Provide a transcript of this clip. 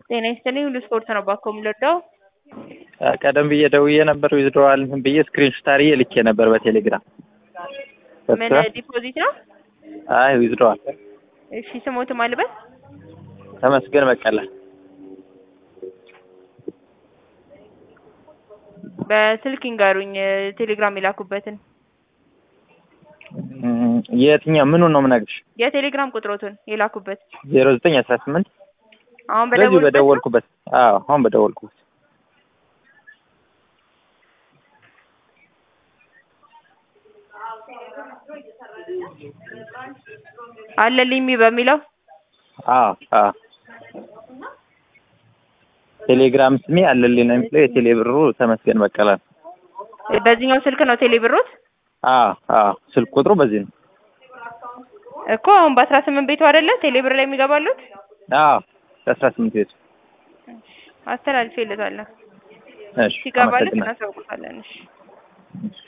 ጤና ይስጥልኝ ሁሉ ስፖርት ነው ባኮ የምንወደው ቀደም ብዬ ደውዬ ነበር ዊዝድሮዋል ብዬ ስክሪንሾት አድርጌ ልኬ ነበር በቴሌግራም ምን ዲፖዚት ነው? አይ ዊዝድሮዋል እሺ ስሞት ማልበት ተመስገን በቀለ በስልክ ይንገሩኝ ቴሌግራም የላኩበትን የትኛው ምኑን ነው የምነግርሽ? የቴሌግራም ቁጥሮቱን የላኩበት ዜሮ ዘጠኝ አስራ ስምንት አሁን በዚሁ በደወሉበት ነው? በደወልኩበት አዎ አሁን በደወልኩበት አለልኝ በሚለው አዎ አዎ ቴሌግራም ስሜ አለልኝ ነው የሚለው የቴሌ ብሩ ተመስገን በቀለ ነው። በዚህኛው ስልክ ነው ቴሌ ብሮት አዎ አዎ ስልክ ቁጥሩ በዚህ ነው። እኮ አሁን በአስራ ስምንት ቤቱ አይደለ ቴሌ ብር ላይ የሚገባሉት አዎ አስራ ስምንት ቤቱ አስተላልፌለታለሁ እሺ ሲገባለት አመሰግናለሁ። እናሳውቁታለን እሺ እሺ